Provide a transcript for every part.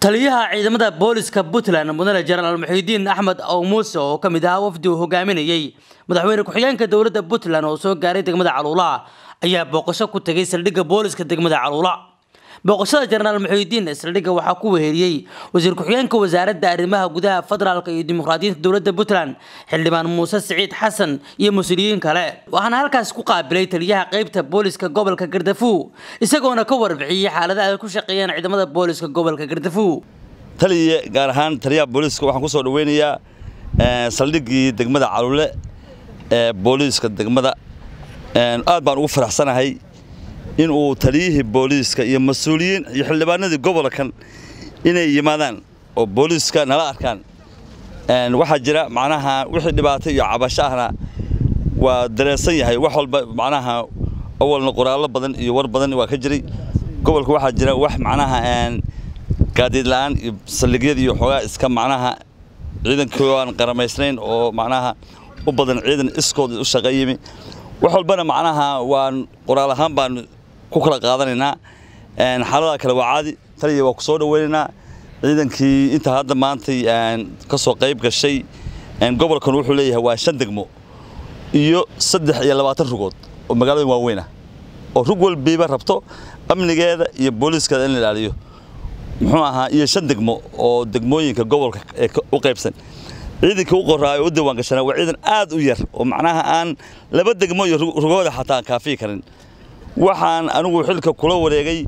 taliyaha ciidamada booliska puntland mudane jenaraal muxiidiin axmed ow muuse oo ka mid ahaa wafdi uu hogaaminayey madaxweyne ku-xigeenka dowladda puntland oo soo gaaray degmada caluula ayaa booqasho ku tegay saldhigga booliska degmada caluula booqashada jenaraal muxiidiin saldhigga waxaa ku weheliyey wasiir ku-xigeenka wasaaradda arrimaha gudaha federaalka iyo dimuqraadiyiinta dowladda puntland xildhibaan muuse siciid xasan iyo mas-uuliyiin kale waxaana halkaas ku qaabilay taliyaha qeybta booliska gobolka gardafuw isagoona ka warbixiyey xaaladaha ay ku shaqeeyaan ciidamada booliska gobolka gardafuw taliya gaar ahaan taliyaha booliiska waxaan ku soo dhaweynayaa saldhiggii degmada calule ee booliiska degmada aad baan ugu faraxsanahay in uu taliyihii booliiska iyo mas-uuliyiin iyo xildhibaanadii gobolkan inay yimaadaan oo booliiska nala arkaan waxaa jira macnaha wixii dhibaato iyo cabasho ahna waa dareesan yahay wax walba macnaha awalna qoraallo badan iyo war badan waa ka jiray gobolka waxaa jira wax macnaha gaadiid la'aan iyo saldhigyada iyo xoogaa iska macnaha ciidankii aan qaramaysnayn oo macnaha u badan ciidan iskood u shaqo yimi wax walbana macnaha waan qoraal ahaan baan ku kala qaadanaynaa xaaladaha kale waa caadi taliya waa ku soo dhaweynaynaa ciidankii inta hadda maantay ka soo qayb gashay gobolkan wuxuu leeyahay waa shan degmo iyo saddex iyo labaatan rugood oo magaalada waaweyn ah oo rug walbiiba rabto amnigeeda iyo booliiskeeda in la ilaaliyo muxuu ahaa iyo shan degmo oo degmooyinka gobolka ee u qaybsan ciidankii u qoraayo u diiwaan gashanaa waa ciidan aad u yar oo macnaha aan laba degmo iyo rugooda xataa kaafiyi karin waxaan anigu xilka kula wareegay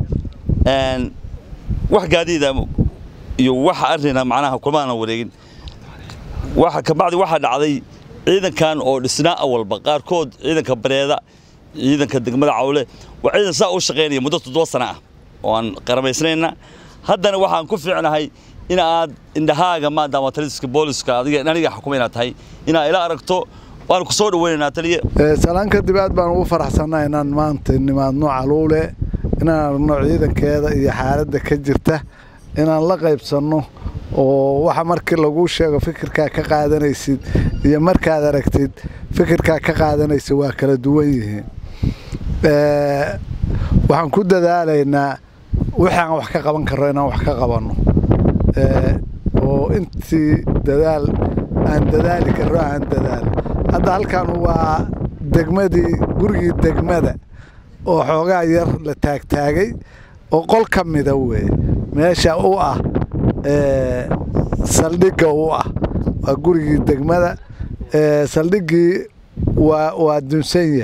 wax gaadiida iyo wax arrina macnaha kumaana wareegin waxa kabacdi waxaa dhacday ciidankan oo dhisnaa awalba qaarkood ciidanka bareeda ciidanka degmada cawle waa ciidan saa u shaqaynaya muddo toddoba sana ah oo aan qaramaysnayna haddana waxaan ku fiicnahay in aad indhahaaga maadaama taliska booliska adiga aniga xukuma inaad tahay inaad ila aragto waan ku soo dhaweynaynaa taliye salaan kadib aad baan ugu faraxsannaa inaan maanta nimaadno caluule inaan aragno ciidankeeda iyo xaaladda ka jirta inaan la qaybsanno oo waxa markii laguu sheego fikirkaa ka qaadanaysid iyo markaad aragtid fikirkaa ka qaadanaysa waa kala duwan yihiin waxaan ku dadaalaynaa wixii aan wax ka qaban karro inaan wax ka qabanno oo intii dadaal aan dadaali karro aan dadaal hadda halkan waa degmadii gurigii degmada oo xoogaa yar la taagtaagay oo qol ka mida weeye meesha u ah saldhigga u ah waa gurigii degmada saldhiggii waa waa dunsanya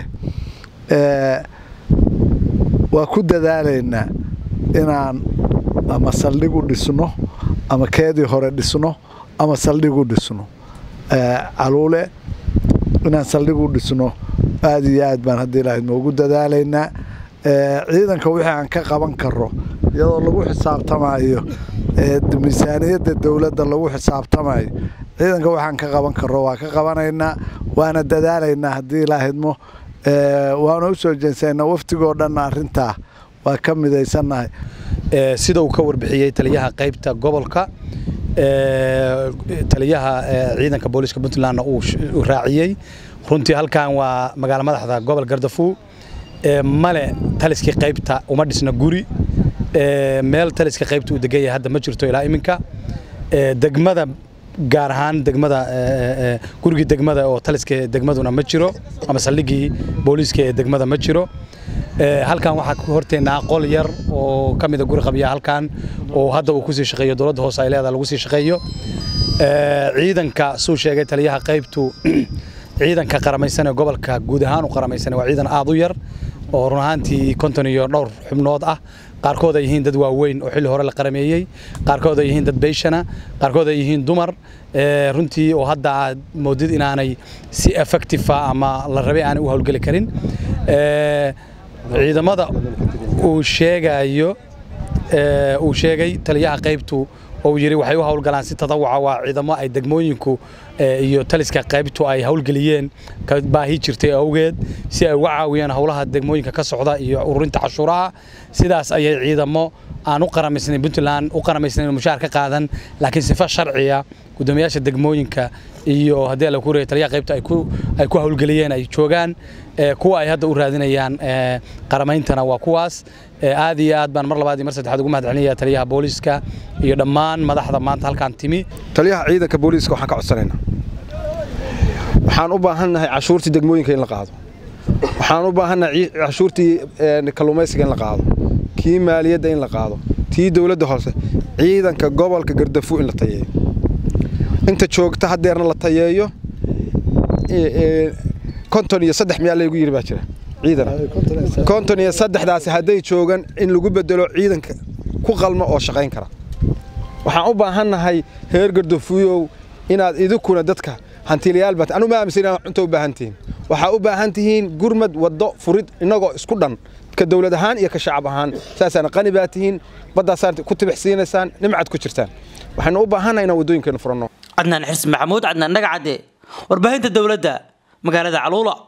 waa ku dadaalaynaa inaan ama saldhig u dhisno ama keedii hore dhisno ama saldhig u dhisno caluule inaan saldhig u dhisno aad iyo aad baan haddii lahayd noogu dadaalaynaa ciidanka wixii aan ka qaban karo iyadoo lagu xisaabtamayo miisaaniyadda dowladda lagu xisaabtamayo ciidanka waxaan ka qaban karo waa ka qabanaynaa waana dadaalaynaa haddii lahaydmo waana u soo jeensana waftigoo dhanna arrintaa waa ka midaysannahay sida uu ka warbixiyey taliyaha qaybta gobolka taliyaha ciidanka booliiska puntlandna uu raaciyey runtii halkan waa magaalo madaxda gobol gardafuw male taliskii qaybta uma dhisna guri meel taliska qaybta uu degan yahay hadda ma jirto ilaa iminka degmada gaar ahaan degmada gurigii degmada oo taliska degmaduna ma jiro ama saldhiggii booliiska ee degmada ma jiro halkan waxaa ku horteennaa qol yar oo ka mida guri qabya halkan oo hadda uu kusii shaqeeyo dowladda hoose ay leedaha lagu sii shaqeeyo ciidanka suu sheegay taliyaha qaybtu ciidanka qaramaysan ee gobolka guud ahaan u qaramaysan waa ciidan aad u yar oo run ahaantii konton iyo dhowr xubnood ah qaarkood ay yihiin dad waaweyn oo xilli hore la qarameeyey qaarkood ay yihiin dad beyshana qaarkood ay yihiin dumar runtii oo hadda aad moodid inaanay si effective ama la rabay aanay u howlgeli karin ciidamada uu sheegayo uu sheegay taliyaha qaybtu oo yiri waxay u howlgalaan si tadawuca waa ciidamo ay degmooyinku iyo taliska qaybtu ay howlgeliyeen ka baahi jirtay awgeed si ay uga caawiyaan howlaha degmooyinka ka socda iyo ururinta cashuuraha sidaas ayay ciidamo aan u qaramaysnayn puntland u qaramaysnayn mushaar ka qaadan laakiin sifa sharciya guddoomiyaasha degmooyinka iyo haddii la ku reeyay taliyaha qaybta ay ku ay ku hawlgeliyeen ay joogaan kuwa ay hadda u raadinayaan qarameyntana waa kuwaas aad iyo aad baan mar labaad iyo mar saddexaad ugu mahadcelinayaa taliyaha booliiska iyo dhammaan madaxda maanta halkaan timi taliyaha ciidanka booliiska waxaan ka codsanaynaa waxaan u baahannahay cashuurtii degmooyinka in la qaado waxaan u baahannahay cashuurtii kalluumaysiga in la qaado kii maaliyadda in la qaado tii dowladda hoose ciidanka gobolka gardafu in la tayeeyo inta joogta haddeerna la tayeeyo konton iyo saddex miyaa laygu yidhi baa jira ciidan konton iyo saddexdaasi hadday joogan in lagu bedelo ciidanka ku qalmo oo shaqayn kara waxaan u baahannahay heer gardafuyow inaad idinkuna dadka hantiilayaal baat anu ma aaminsan inaad cunto u baahan tihiin waxaa u baahan tihiin gurmad waddo furid innagoo isku dhan ka dowlad ahaan iyo ka shacab ahaan saasaana qani baa tihiin baddaasaad ku tibixsiinaysaan nimcad ku jirtaan waxaynu u baahannahay inaan waddooyinkeenu furanno cadnaan xirsi maxamuud cadnaan dhagacadde warbaahinta dowladda magaalada caluula